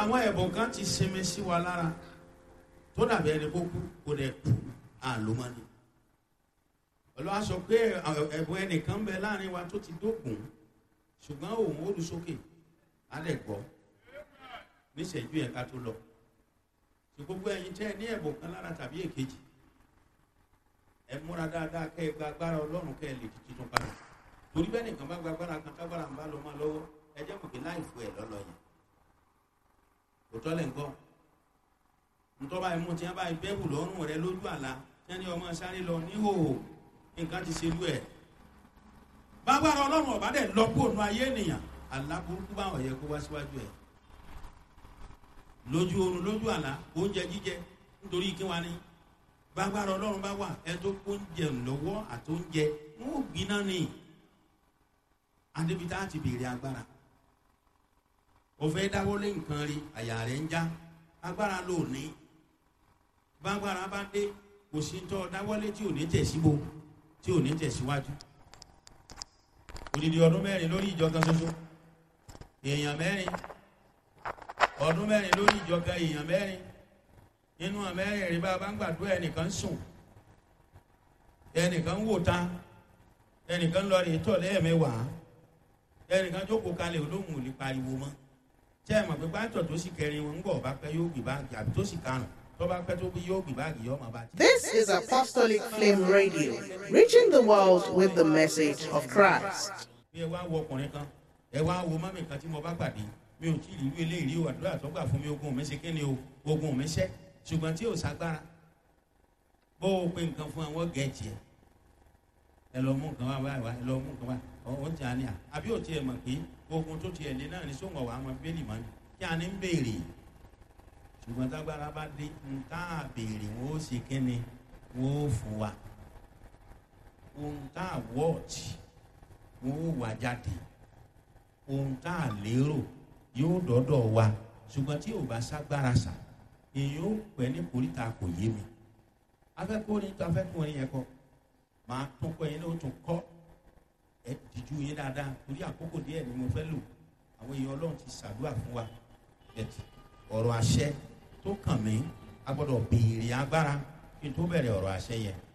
àwọn ẹ̀bùn kan ti sinmi sí wa lára tó dàbí ẹni kó kú kó dẹ̀ kú àlómọ́ni olúwa sọ pé ẹ̀bùn ẹnìkan bẹ láàrin wa tó ti dógùn ṣùgbọ́n òun ó lu sókè á lẹ̀ gbọ́ níṣẹ́jú yẹn ká tó lọ tí gbogbo ẹ̀yin tẹ́ ẹ ní ẹ̀bùn kan lára tàbí èkejì ẹ múra dáadáa kẹ́ ẹ gba agbára ọlọ́run kẹ́ ẹ lè di tuntun padà torí bẹ́ẹ̀ nìkan bá gba agbára kan tágbára ń bá lọ máa lọ́wọ́ ẹ jẹ́ mọ̀ pé láì fún ẹ lọ́lọ́ yẹn kò tọ́lẹ̀ nǹkan ntọ́ba ẹ̀mú tí wọ́n bá bẹ́ẹ̀bù lọ́rùn rẹ lójú àlá tí wọ́n ní ọmọ sáré lọ níhòòhò nǹkan ti ṣe lú ẹ̀ bágbára ọlọ́run ọ̀bá dẹ̀ lọ kóònù ayé ènìyàn àlá burúkú báwọn yẹ kó wá síwájú ẹ̀ lójú oorun lójú àlá oúnjẹ jíjẹ nítorí kí wọ́n á ní bágbára ọlọ́run bá wà ẹ tó oúnjẹ lọ́wọ́ àtóúnjẹ wọn ò gbiná ni adébítà ti béèrè agbára o fẹ́ dáwọ́lé nǹkan rí àyà rẹ̀ ń já agbára ló ní bágbára bá dé kò sí tọ́ dáwọ́lé tí ò ní tẹ̀síbo tí ò ní tẹ̀síwájú odidi ọdún mẹ́rin lórí ìjọ kan ṣoṣo èèyàn mẹ́rin ọdún mẹ́rin lórí ìjọ kan èèyàn mẹ́rin nínú àmẹ́rin rí bá a bá ń gbàdúrà ẹnìkan sùn ẹnìkan wò ta ẹnìkan lọ rí tọ̀ lẹ́ẹ̀mẹ́wàá ẹnìkan jókòó kalẹ̀ olóhùn ò lè pariwo mọ́ tẹ́ ẹ mọ̀ pé pátọ̀ tó sì kẹrin wọn ń bọ̀ bá pẹ́ yóò gbé báàgì àbí tó sì karùn tó bá pẹ́ tó bí yóò gbé báàgì yóò máa bá ti. This is Apostolic Flame Radio, reaching the world with the message of Christ. bí ẹ wá wo ọkùnrin kan ẹ wá wo mọ́mì kan tí mo bá pàdé mi ò tí ì rí irú eléyìí o àdúrà tó gbà fún mi ogun mi ṣe kí ni o ogun mi ṣẹ́ ṣùgbọ́n tí ò ságbára bó o pe nǹkan fún àwọn gẹ̀ẹ́jì ẹ ẹ lọ mú nǹkan wá wá wá ẹ lọ mú nǹkan wá ọ ti àní à àbí ò tiẹ̀ mọ̀ pé ogun tó tiẹ̀ lé náà ní sóńgọ̀ wà á máa bẹ́ẹ̀lì mọ́ ni kí a ní ń béèrè ṣùgbọ́n tágbára bá dé nǹkan àbèrè wọn ó ṣe kí ni wọn ó fún wa ohun tá a wọ́ọ̀tì wọn ó wà jáde ohun tá a lérò yóò dọ́dọ̀ wa ṣùgbọ́n tí ò bá ságbára sà èyí ó pẹ́ ní koríta kò yé mi afẹ́kùnrin tó afẹ́kùnrin yẹn kọ́ máa tún kọ́ yẹn ní o tún kọ́ ẹ dìjú yín dáadáa torí àkókò díẹ̀ ni mo fẹ́ lò àwọn èèyàn ọlọ́run ti ṣàdúrà fún wa bẹ̀tì ọ̀rọ̀ àṣẹ tó kàn mí a gbọ́dọ̀ béèrè agbára kí n tó bẹ̀rẹ̀ ọ̀rọ̀ àṣẹ yẹn